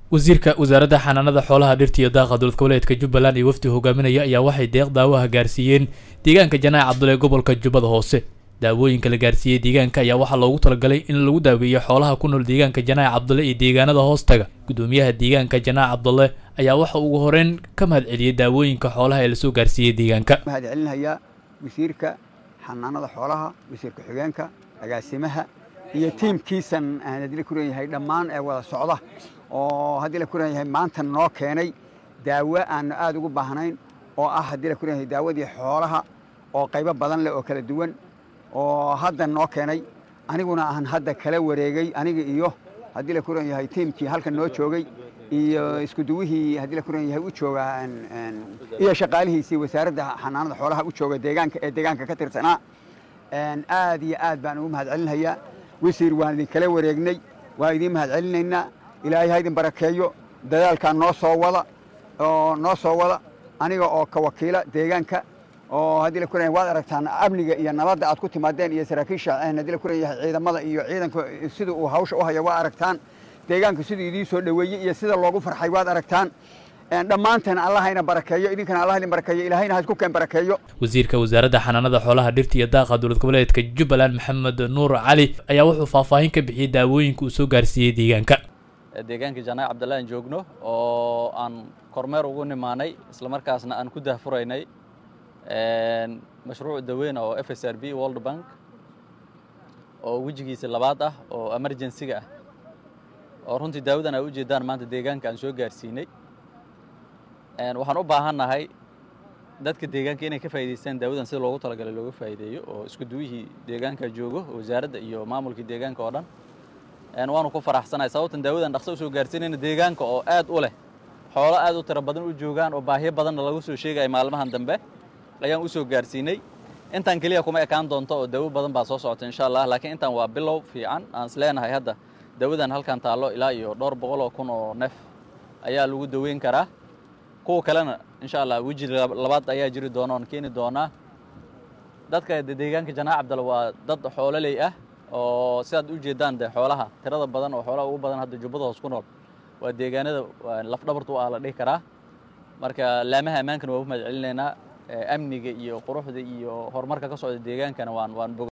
wasiirka wasaaradda xanaanada xoolaha dhirta iyo daaqa dowlad goboleedka jubbaland iyo wafdi hogaaminaya ayaa waxay deeq daawaha gaarsiiyeen deegaanka janaac cabdulle gobolka jubbada hoose daawooyinka la gaarsiiyey deegaanka ayaa waxaa loogu talagalay in lagu daaweeyo xoolaha ku nool deegaanka janaac cabdulle iyo deegaanada hoostaga gudoomiyaha deegaanka janaac cabdulle ayaa waxa ugu horeyn ka mahad celiyey daawooyinka xoolaha ee lasoo gaarsiiyey deegaanka mahad celinayaa wasiirka xanaanada xoolaha wasiirka xigeenka agaasimaha iyo tiimkiisan aan haddii la kuran yahay dhammaan ee wada socda oo haddii la kuran yahay maanta noo keenay daawo aanu aada ugu baahnayn oo ah haddii la kuran yahay daawadii xoolaha oo qaybo badan leh oo kala duwan oo hadda noo keenay aniguna aan hadda kala wareegay aniga iyo haddii la kuran yahay tiimkii halkan noo joogay iyo iskuduwihii haddii la kuran yahay u jooga iyo shaqaalihiisii wasaaradda xanaanada xoolaha u jooga deegaanka ee deegaanka ka tirsanaa aad iyo aad baan ugu mahad celinayaa wasiir waan idin kala wareegnay waan idiin mahad celinaynaa ilaahay ha idin barakeeyo dadaalkaa noo soo wada oo noo soo wada aniga oo ka wakiila deegaanka oo haddii la kuran waad aragtaan amniga iyo nabadda aad ku timaadeen iyo saraakiisha haddii la kuran yahay ciidamada iyo ciidanka sida uu hawsha u haya waa aragtaan deegaanka siduu idiin soo dhoweeyey iyo sida loogu farxay waad aragtaan dhammaanteen allahayna barakeeyo idinkana allah idin barakeeyo ilaahayna ha isku keen barakeeyo wasiirka wasaaradda xanaanada xoolaha dhirta iyo daaqa dowlad goboleedka jubbaland maxamed nuur cali ayaa wuxuu faahfaahin ka bixiyey daawooyinka uu soo gaarsiiyey deegaanka deegaanka janaac cabdalla aan joogno oo aan kormeer ugu nimaanay islamarkaasna aan ku dahfuraynay mashruuc daweyn oo f s r b world bank oo wejigiisa labaad ah oo emergensiga ah oo runtii daawadan ay ujeedaan maanta deegaanka aan soo gaarsiinay waxaan u baahannahay dadka deegaanka inay ka faa'idaystaan daawadan sida loogu talagalay looga faa'iideeyo oo isku duwihii deegaanka joogo wasaaradda iyo maamulkii deegaanka oo dhan waanu ku faraxsanahay sababtan daawadan dhaqso usoo gaarsiinayna deegaanka oo aad u leh xoolo aad u tiro badan u joogaan oo baahiyo badanna lagu soo sheegaya maalmahan dambe ayaan u soo gaarsiinay intaan keliya kuma ekaan doonto oo daawo badan baa soo socota insha allah laakiin intaan waa bilow fiican aan is leenahay hadda daawadan halkan taallo ilaa iyo dhowr boqol oo kun oo neef ayaa lagu daweyn karaa kuwa kalena insha allah weji labaad ayaa jiri doona oon keeni doonaa dadka deegaanka janaac cabdalla waa dad xoololey ah oo sidaad u jeedaan de xoolaha tirada badan oo xoolaha ugu badan hadda jubbada hoos ku nool waa deegaanada lafdhabartu ah la dhihi karaa marka laamaha ammaankana waa u mahad celinaynaa amniga iyo quruxda iyo horumarka ka socda deegaankana waan waan